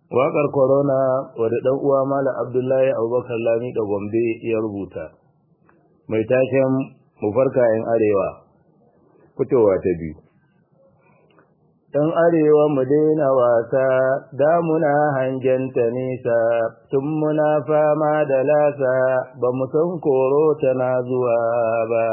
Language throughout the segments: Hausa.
Waƙar Corona wadda ɗan uwa Malam Abdullahi Abubakar Lami da Gombe ya rubuta. Mai taken mu farka ‘yan arewa, fitowa ta biyu. ‘Yan arewa mu daina wasa, damuna hangenta nesa, tun muna fama da lasa, ba mu san koro tana zuwa ba.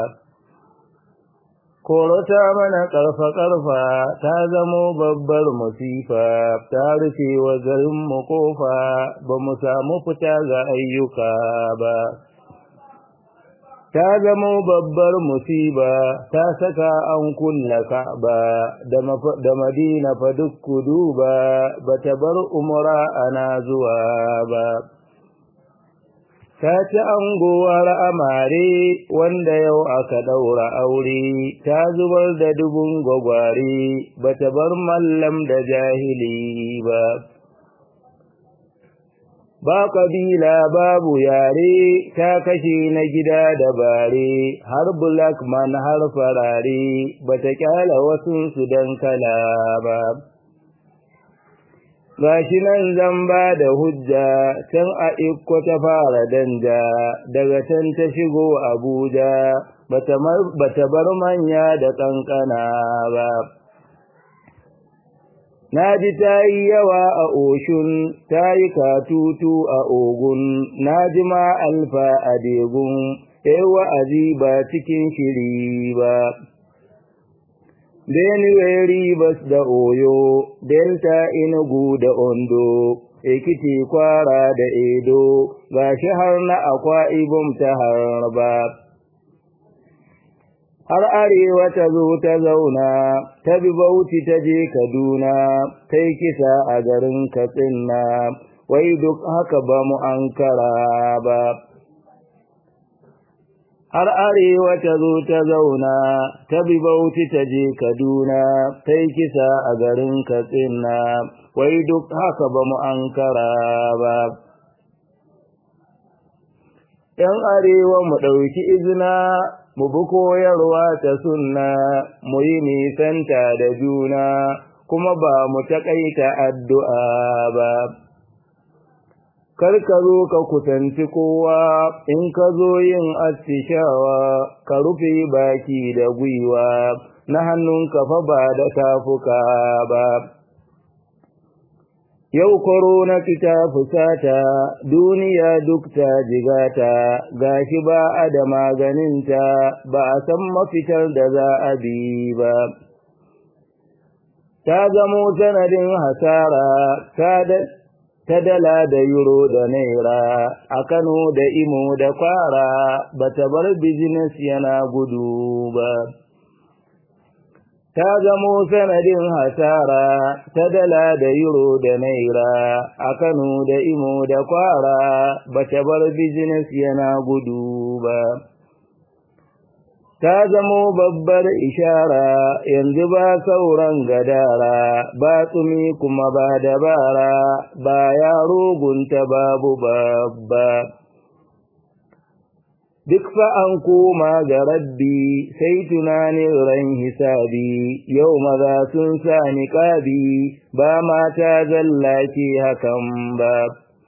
Koro ta mana ƙarfa-ƙarfa ta zamo babbar musifa, ta rufe wa garinmu ƙofa, ba mu samu fita ga ayyuka ba. Ta zamo babbar musiba, ta saka an kulla ka'aba, da madina fa duk kudu ba, ba ta bar umra ana zuwa ba. ta ci anguwar amare wanda yau aka ɗaura aure ta zubar da dubun gwagware ba ta bar mallam da jahili ba ba kabila babu yare ta kashe na gida da bare har black man har farare ba ta kyala wasunsu don kala ba gashi nan zan ba da hujja can a ikko ta fara danja daga can ta shigo abuja bata bar manya da kankana ba na ji ta yi yawa a oshun ta yi katutu a ogun na ji ma alfa a degun wa'azi ba cikin shiri ba Benue Rivers da Oyo, Delta Enugu da Ondo, Ekiti Kwara da Edo, gashi har na Akwa Ibom ta harba. Har arewa ta zo ta zauna, ta bi Bauchi ta je Kaduna, ta yi kisa a garin Katsina, wai duk haka ba mu ankara ba. har arewa ta zo ta zauna ta bi bauchi ta je kaduna ta yi kisa a garin katsina wai duk haka ba mu ankara ba ‘yan arewa mu ɗauki izina mu bi koyarwa ta sunna mu yi nisanta da juna kuma ba mu taƙaita addu'a ba kar ka zo ka kusanci kowa in ka zo yin attishawa ka rufe baki da gwiwa na hannunka fa ba da tafuka ba yau korona ta fusata duniya duk ta jigata gashi ba a da maganinta ba a san mafitar da za a bi ba ta zamo sanadin hasara ta ta dala da euro da naira a Kano da Imo da Kwara ba ta bar business yana gudu ba. Ta zamo sanadin hasara ta dala da euro da naira a Kano da Imo da Kwara ba ta bar business yana gudu ba. ta zamo babbar ishara yanzu ba sauran gadara ba tsumi kuma ba dabara ba yaro gunta babu babba duk fa an koma ga rabbi sai tunanin ran hisabi yau maza sun sa niƙabi ba mata zallake hakan ba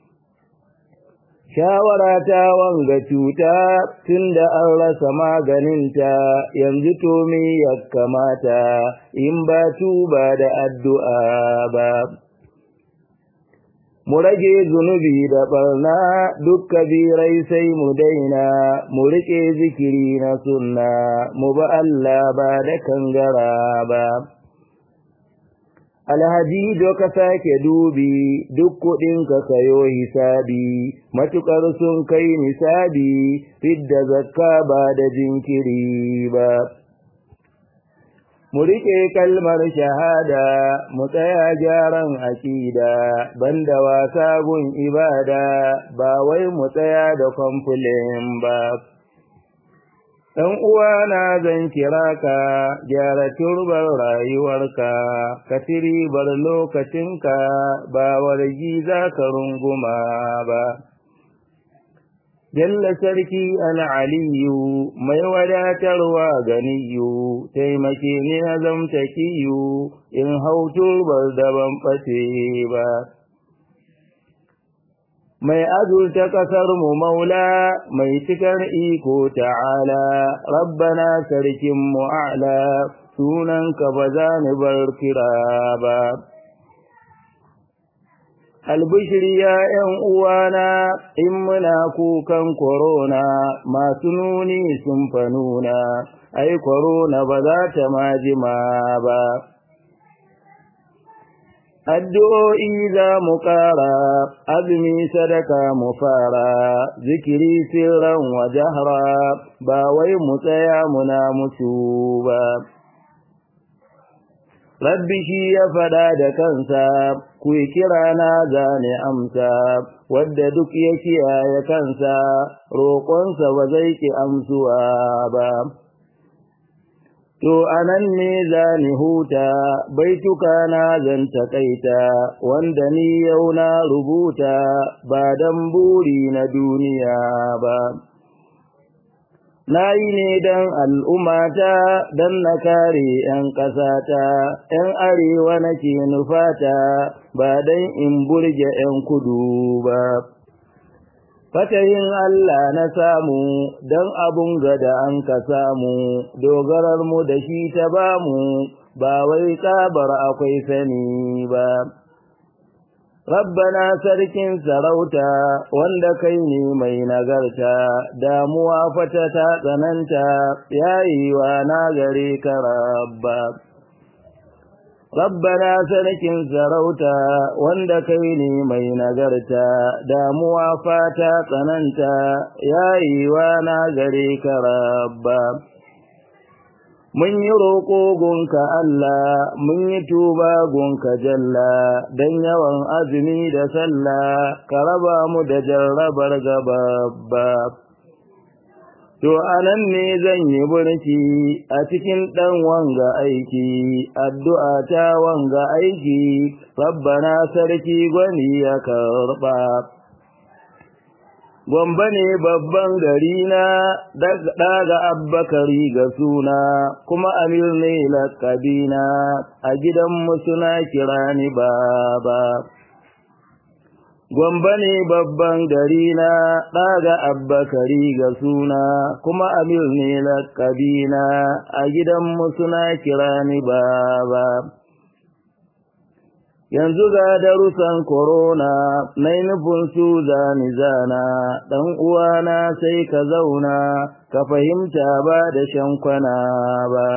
shawara ta wanga cuta tunda an rasa maganinta yanzu to me ya kamata in ba tuba da addu'a ba mu rage zunubi da barna duk kabirai sai mu daina mu riƙe zikiri na sunna mu ba Allah ba da kangara ba alhaji do ka sake dubi duk kuɗin ka sayo hisabi matukar sun kai nisabi fidda zakka ba da jinkiri ba mu riƙe kalmar shahada mu tsaya gyaran aƙida banda wasa gun ibada ba wai mu tsaya da kwamfulin ba ɗan uwana zan kira ka gyara turbar rayuwarka ka ribar lokacinka ba wargi za ka runguma ba Jalla sarki al'aliyu mai wadatarwa ganiyu, taimake ni na zamta kiyu in hau turbar da ban ɓace ba. mai azurta ƙasar mu maula mai cikar iko ta'ala rabbana sarkin mu'ala sunanka ba za ni bar kira ba albishiri ya ’yan uwana in muna kukan korona masu nuni sun fa nuna ai korona ba za ta majima ba addu'o'i za mu ƙara azumi sadaka mu fara zikiri sirran wa jahra ba wai mu tsaya muna mutu ba rabbi shi ya faɗa da kansa ku yi kira na zane amsa wadda duk ya kiyaye kansa roƙonsa ba zai ki amsuwa ba To anan ne za ni huta, baituka na zan taƙaita, wanda ni yau na rubuta, ba don buri na duniya ba. Na yi ne don al'ummata, don na kare ’yan ƙasata, ’yan arewa nake nufata, ba don in burge ’yan kudu ba. Fatayin Allah na samu don abun gada an ka samu, dogarar mu da shi ta bamu, ba wai tsabar akwai sani ba. Rabbana sarkin sarauta wanda kai ne mai nagarta, damuwa fata ta tsananta, yayiwa na gare ka rabba. Rabbana sarkin sarauta wanda kai ne mai nagarta, damuwa fata tsananta, yayiwa na gare ka rabba. Mun yi roƙo gunka Allah, mun yi tuba gunka jalla, don yawan azumi da sallah, ka raba mu da jarrabar gababba. To, anan ne zan yi burki a cikin ɗan wanga aiki, addu'a ta wanga aiki, rabbana sarki gwani ya karɓa. Gwamba ne babban gari na daga abbakari ga suna, kuma amir ne lakabina, a gidanmu suna kira ni baba. Gwamba ne babban gari na ɗaga abbakari ga suna, kuma amir ne lakabina, a gidanmu suna kira ni baba. Yanzu ga darussan korona, na nufin su zani zana, ɗan uwana sai ka zauna, ka fahimta ba da shankwana ba.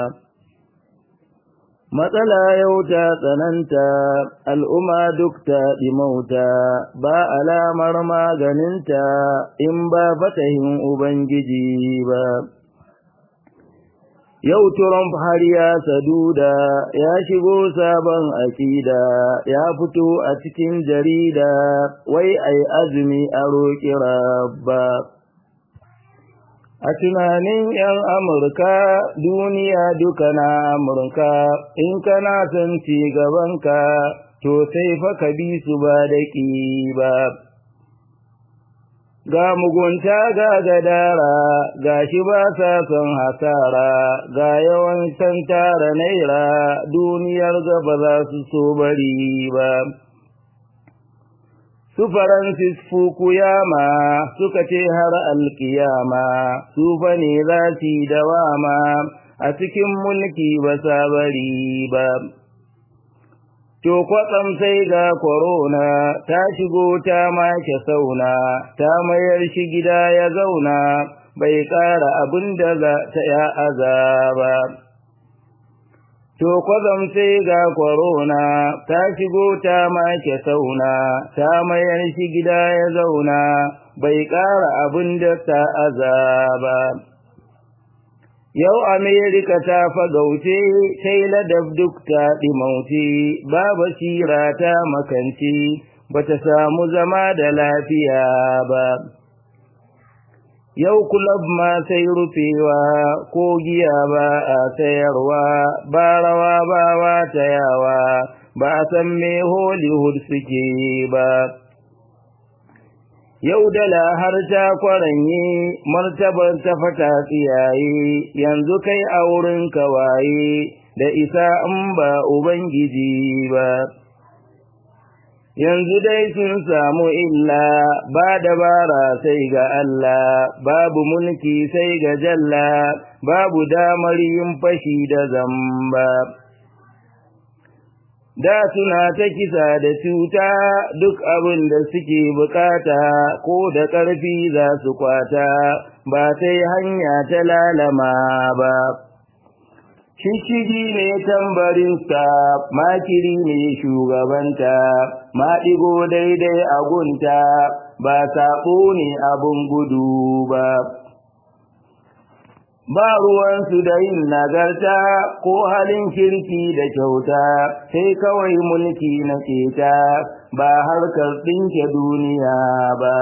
Matsala yau ta tsananta, al'umma duk ta ɗimauta, ba alamar maganinta in ba fatahin Ubangiji ba. Yau Trump har ya saduda, ya shigo sabon akida, ya fito a cikin jarida, wai ai azumi a roƙi rabba. A tunanin ‘yan Amurka, duniya duka na Amurka, in kana son ci gabanka, to sai fa ka bi su ba da ba. Ga mugunta ga gadara, ga shi ba sa son hasara, ga yawan san tara naira, duniyar gaba za su so bari ba. su Francis Fukuyama suka ce har alkiyama su fa ne za su dawama a cikin mulki ba sa bari ba. To kwatsam sai ga korona ta shigo ta make sauna, ta mayar shi gida ya zauna, bai ƙara abin da za ta ya azaba. To kwazam sai ga korona ta shigo ta make sauna, ta mayar shi gida ya zauna, bai ƙara abin da ta azaba. Yau Amerika ta fagauce, sai ladab duk ta ɗimauce, ba basira ta makance, ba ta samu zama da lafiya ba. Yau kulab ma sai rufewa, ko giya ba a sayarwa, ba rawa ba wata yawa, ba a san me Hollywood suke ba. Yau dala har ta kwaranye, martabar ta fata tsiyaye, yanzu kai a wurin kawaye, da isa in ba Ubangiji ba. yanzu dai sun samu illa ba dabara sai ga Allah babu mulki sai ga jalla babu damar yin fashi da zamba da suna ta kisa da cuta duk abin da suke bukata ko da ƙarfi za su kwata ba sai hanya ta lalama ba shishigi ne tambarinsa makiri ne shugabanta maɗigo daidai a gunta ba saɓo ne abin gudu ba ba ruwansu da yin nagarta ko halin kirki da kyauta sai kawai mulki na keta ba harkar ɗinke duniya ba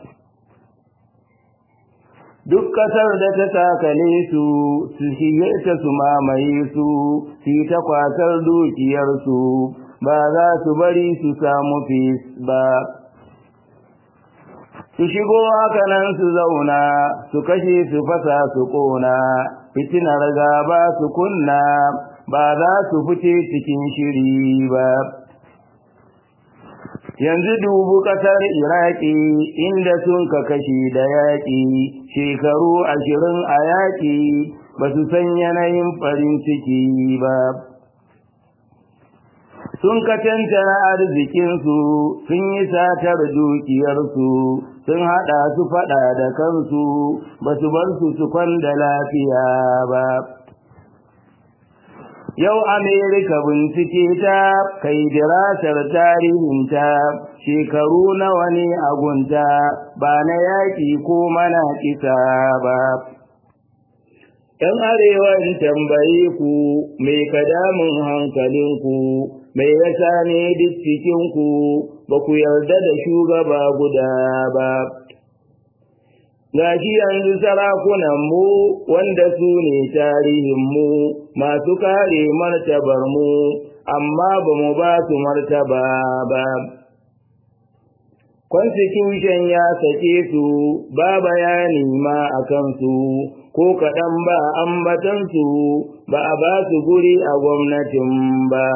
duk ƙasar da ta takale su su shige ta su mamaye su su ta kwatar dukiyarsu ba za su bari su samu fis ba su shigo haka nan su zauna su kashe su fasa su ƙona fitinar gaba su kunna ba za su fice cikin shiri ba yanzu dubu ƙasar iraki inda sun ka kashi da yaƙi shekaru ashirin a yaƙi ba su san yanayin farin ciki ba sun ka cancana arzikinsu sun yi satar dukiyarsu sun haɗa su faɗa da kansu ba su bar su su kwanda lafiya ba Yau Amerika bincike ta kai dirasar tarihinta shekaru nawa ne agunta ba na yaƙi ko mana kisa ba. ‘Yan arewan tambaye ku mai kadamin hankalinku mai yasa ne duk cikinku ba ku yarda da shugaba guda ba. gashi yanzu sarakunanmu wanda su ne tarihinmu masu kare martabarmu amma ba mu ba su martaba ba. Constitution ya sake su ba bayani ma a kansu ko kaɗan ba ambatansu ba a ba su guri a gwamnatin ba.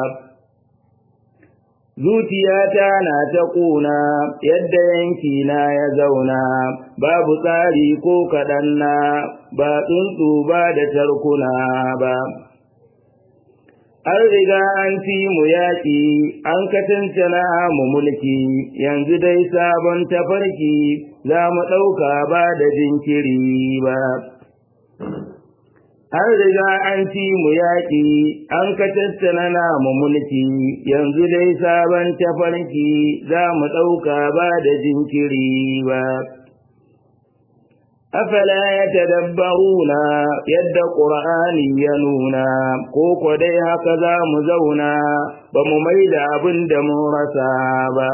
zuciyata na ta ƙuna yadda yanki na ya zauna babu tsari ko kaɗan na ba tsuntsu ba da tarkuna ba an riga an fi mu yaƙi an katantana mu mulki yanzu dai sabon tafarki za mu ɗauka ba da jinkiri ba an riga an ci mu yaƙi an ka tattana namu mulki yanzu dai sabon tafarki za mu ɗauka ba da jinkiri ba afala ya tadabbaruna yadda ƙur'ani ya nuna ko ko dai haka za mu zauna ba mu mai da abin da mun rasa ba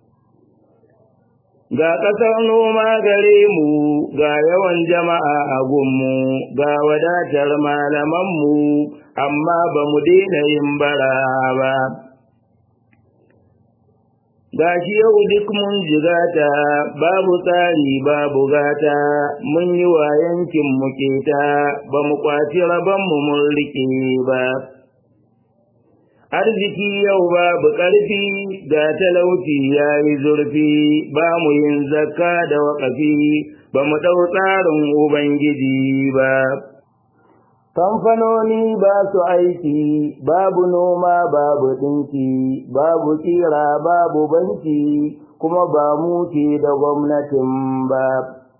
ga ƙasar noma gare mu ga yawan jama'a a gunmu ga wadatar malamanmu amma ba mu daina yin bara ba ga shi yau duk mun jigata babu tsari babu gata mun yi wa yankin mu keta ba mu kwaci rabonmu mun rike ba arziki yau babu ƙarfi ga talauci ya yi zurfi ba mu yin zakka da waƙafi ba mu ɗau tsarin ubangiji ba kamfanoni ba su aiki babu noma babu ɗinki babu tsira babu banki kuma ba mu ke da gwamnatin ba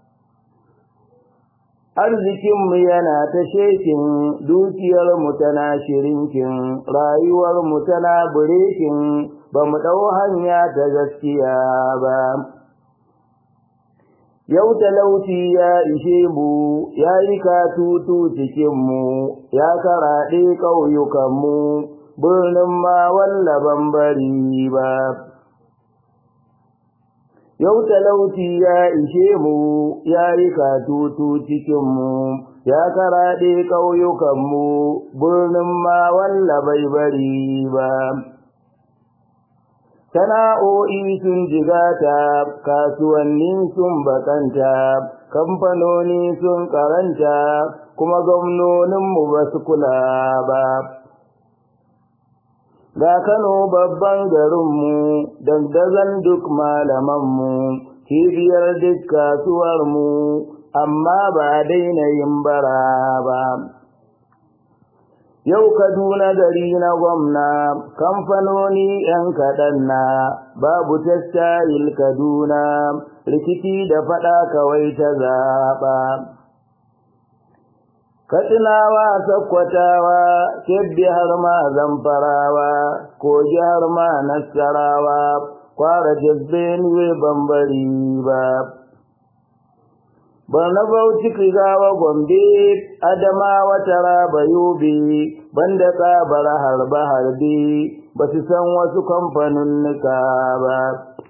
arzikinmu yana ta shekin dukiyarmu tana shirinkin rayuwarmu tana burekin ba mu ɗau hanya ta gaskiya ba yau talauci ya ishe mu ya yi katutu cikinmu ya karaɗe ƙauyukanmu birnin ma wallaban bari ba yau talauci ya ishe mu ya yi katutu cikinmu ya karaɗe ƙauyukanmu birnin ma walla bai bari ba sana'o'i sun jigata kasuwanni sun bakanta kamfanoni sun karanta kuma gwamnoninmu ba su kula ba ga Kano babban garinmu dandazon duk malamanmu cibiyar duk kasuwarmu amma ba daina yin bara ba Yau Kaduna gari na gwamna, kamfanoni ‘yan kaɗan na, babu tastayil Kaduna, rikici da faɗa kawai ta zaɓa. Katsinawa, Sakkwatawa, Kebbi har ma Zamfarawa, Kogi har ma Nassarawa, Kwara Jazbenuwe Bambari ba. Barna Bauchi Kigawa Gombe, Adamawa Taraba Yobe, banda tsabar harbe harbe, ba su san wasu kamfaninnika ba.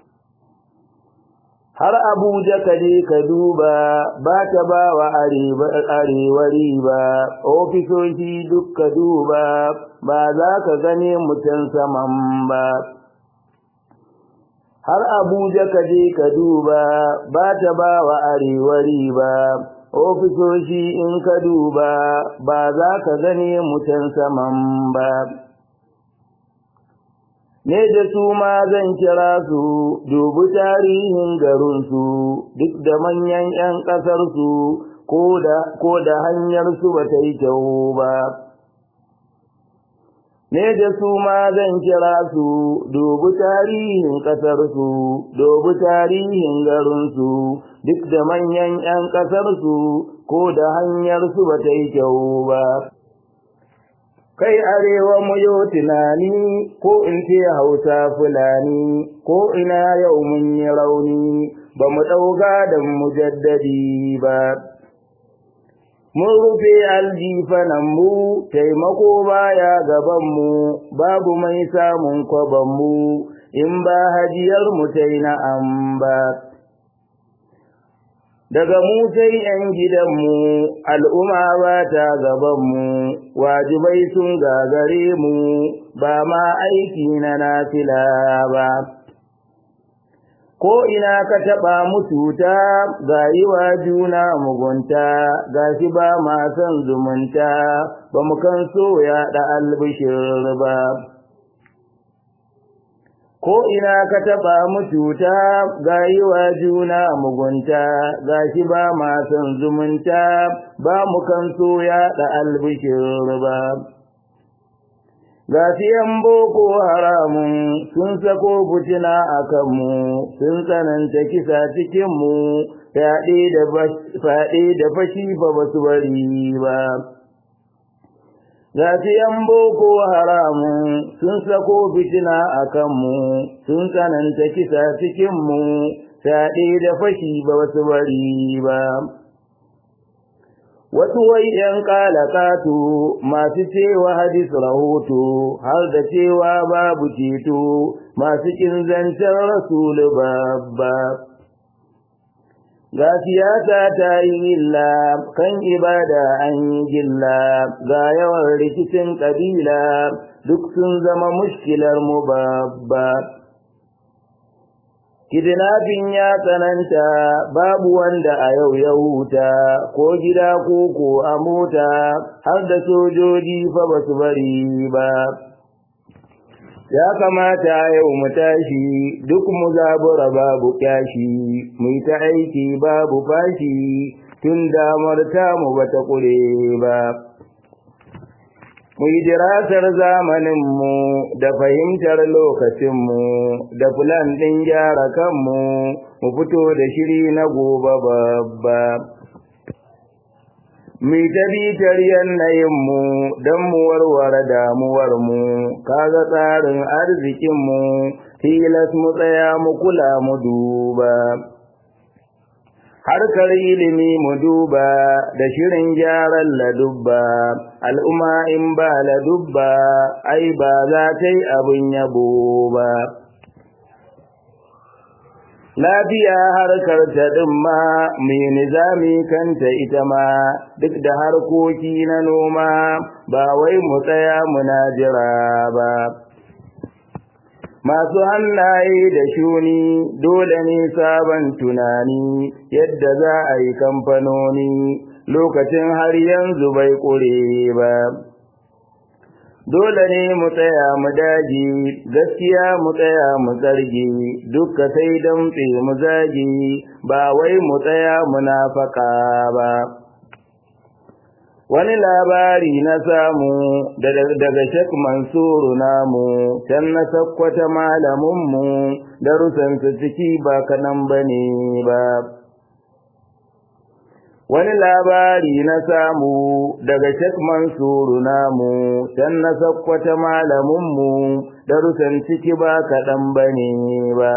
Har Abuja ka je ka duba, ba ta ba wa arewa riba, ofisoshi duk ka duba, ba za ka gane mutum saman ba. har Abuja ka je ka duba ba ta ba wa arewa riba ofisoshi in ka duba ba za ka gane mutan saman ba ne da su ma zan kira su dubi tarihin garinsu duk da manyan 'yan ƙasarsu ko da hanyarsu ba ta yi kyau ba ne da su ma zan kira su dubi tarihin ƙasarsu dubi tarihin garinsu duk da manyan 'yan ƙasarsu ko da hanyarsu ba ta yi kyau ba kai arewa mu yo tunani ko in ce hausa fulani ko ina yau mun yi rauni ba mu ɗauka da mujaddadi ba mun rufe aljifananmu taimako baya gabanmu babu mai samun kwabanmu in ba hajiyar mu tai na'am ba daga mu sai ‘yan gidanmu al'umma ba ta gabanmu wajibai sun gagare mu ba ma aiki na nafila ba ko ina ka taɓa mututa ga yi wa juna mugunta ga shi ba ma son zumunta ba mu kan so yaɗa albishir ba ko ina ka taɓa mututa ga yi wa juna mugunta ga shi ba ma son zumunta ba mu kan so yaɗa albishir ba ga yan boko haramun sun sako fitina a kanmu sun tsananta kisa cikinmu fyaɗe da fashi ba ba su bari ba ga yan boko haramun sun sako fitina a kanmu sun tsananta kisa cikinmu fyaɗe da fashi ba ba su bari ba wasu wai ‘yan ƙalaƙato masu cewa hadis rahoto har da cewa babu ceto masu ƙin zancen rasulu babba. Ga siyasa ta yi illa kan ibada an yi gilla ga yawan rikicin ƙabila duk sun zama mushkilar mu babba. Kidnapping ya tsananta babu wanda a yau ya huta ko gida ko ko a mota har da sojoji fa ba su bari ba. Ya kamata yau mu tashi duk mu zabura babu kyashi, mu ta aiki babu fashi tun damar tamu ba ta ƙure ba. mu yi dirasar zamaninmu da fahimtar lokacinmu da fulan ɗin gyara kanmu mu fito da shiri na gobe babba. Mu ta bitar yanayinmu don mu warware damuwarmu, kaga tsarin arzikinmu, tilas mu tsaya mu kula mu duba. harkar ilimi mu duba da shirin gyaran ladubba al'umma in ba ladubba ai ba za ta yi abin yabo ba lafiya harkar ta ɗin ma mai nizami kanta ita ma duk da harkoki na noma ba wai mu tsaya muna jira ba masu hannaye da shuni dole ne sabon tunani yadda za a yi kamfanoni lokacin har yanzu bai ƙure ba dole ne mu tsaya mu daji gaskiya mu tsaya mu zargi dukka sai damtse mu zagi ba wai mu tsaya munafaka ba wani labari na samu daga Sheikh Mansuru namu can na sakkwata malaminmu darussansu ciki ba kanan bane ba wani labari na samu daga Sheikh Mansuru namu can na sakkwata malaminmu darussan ciki ba kaɗan bane ba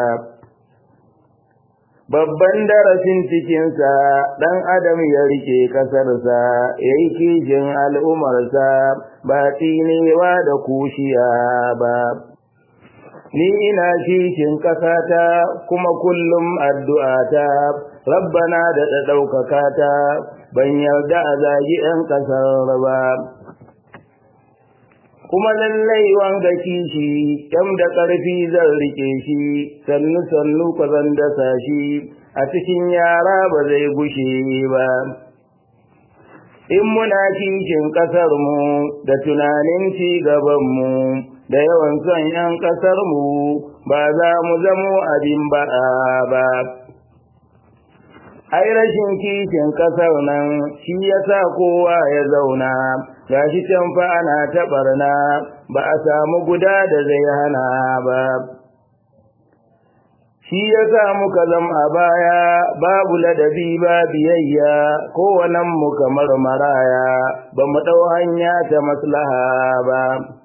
babban darasin cikinsa ɗan adam ya rike ƙasarsa ya yi kishin al'umarsa ba tsinewa da kushiya ba ni ina kishin ƙasata kuma kullum addu'ata rabbana da ɗaukaka ta ban yarda a zagi ‘yan ƙasar ba kuma lallai wanga kishi kam da ƙarfi zan rike shi sannu sannu ka zan dasa shi a cikin yara ba zai gushe ba in muna kishin ƙasar mu da tunanin ci gaban mu da yawan son yan ƙasar mu ba za mu zamo abin ba'a ba ai rashin kishin ƙasar nan shi yasa kowa ya zauna gashi can fa ana ta barna ba a samu guda da zai hana ba shi ya sa muka zam a baya babu ladabi ba biyayya kowannen mu kamar maraya ba mu ɗau hanya ta maslaha ba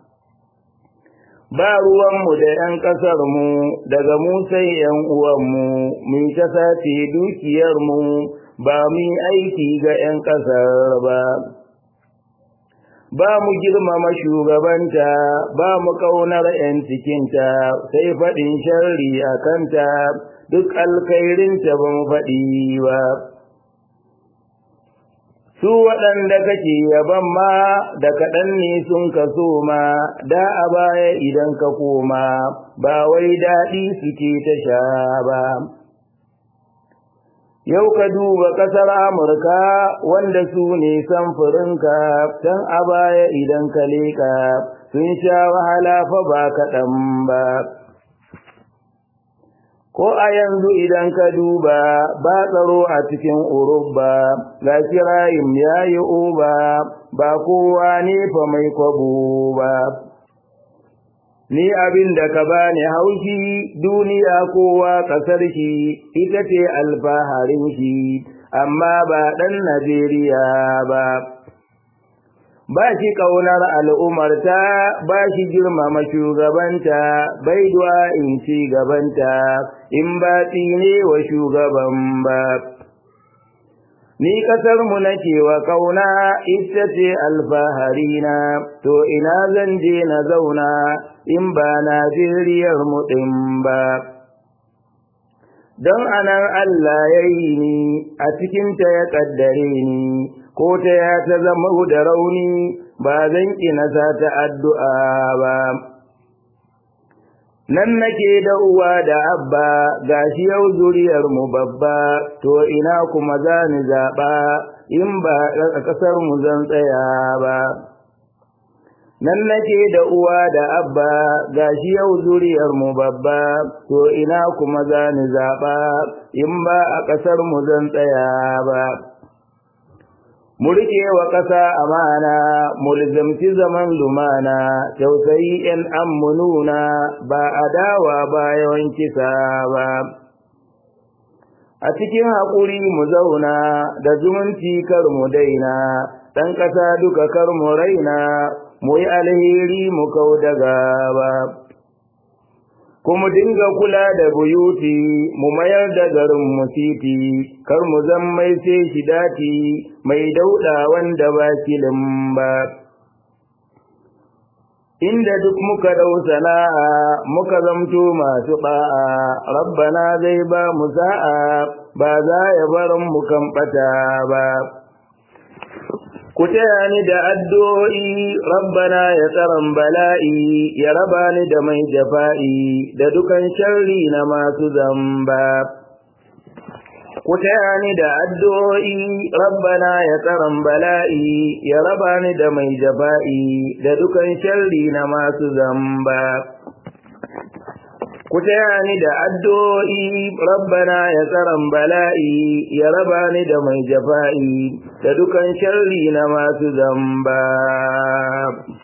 ba ruwanmu da ‘yan ƙasarmu daga mu sai ‘yan uwanmu mu ta sace dukiyarmu ba mu aiki ga ‘yan ƙasar ba. ba mu girmama shugabanta ba mu ƙaunar 'yan cikinta sai faɗin sharri a kanta duk alkhairinta ba mu faɗi ba su waɗanda kake yaban ma da kaɗan ne sun kaso ma da a baya idan ka koma ba wai daɗi suke ta sha ba Yau ka duba ƙasar Amurka wanda su ne samfurinka, can a baya idan ka leƙa sun sha wahala fa ba kaɗan ba. Ko a yanzu idan ka duba ba tsaro a cikin Urubba, ga kirayim ya yi uba, ba kowa ne fa mai kwabo ba. Ni abin da ka bani haushi duniya kowa ƙasar shi ita ce alfaharin shi, amma ba ɗan Najeriya ba. Ba shi ƙaunar al'umarta, ba shi girmama shugabanta, bai duwa in ci gabanta, in ba ne wa shugaban ba. Ni ƙasarmu nake wa ƙauna ita ce alfaharina, to ina zan je na zauna in ba Najeriyar mu ɗin ba. Don anan Allah ya yi ni, a cikinta ya ƙaddare ni, ko ta ya ta zama da rauni, ba zan ƙina sa ta addu'a ba. Nan nake da uwa da abba, gashi yau zuriyarmu babba, to ina kuma za ni zaɓa, in ba a ƙasarmu zan tsaya ba. nan nake da uwa da abba gashi yau zuriyar mu babba to ina kuma za ni zaɓa in ba a ƙasar mu zan tsaya ba mu rike wa ƙasa amana mu lizamci zaman lumana tausayi ‘yan ammununa ba adawa ba yawan kisa ba a cikin haƙuri mu zauna da zumunci kar mu daina ɗan ƙasa duka kar mu raina mu yi alheri mu kau da gaba kuma dinga kula da buyuti mu mayar da garin mu titi kar mu zan mai sai shi dati mai dauda wanda ba kilin ba inda duk muka dau sana'a muka zamto masu ba'a rabbana zai ba mu sa'a ba za ya bar mu kan bata ba ku taya ni da addu'o'i rabbana ya tsaron bala'i ya raba ni da mai jafa'i da dukan sharri na masu zamba ku taya ni da addu'o'i rabbana ya tsaron bala'i ya raba ni da mai jafa'i da dukan sharri na masu zamba ku taya ni da addu'o'i rabbana ya tsaron bala'i ya raba ni da mai jafa'i da dukan sharri na masu zamba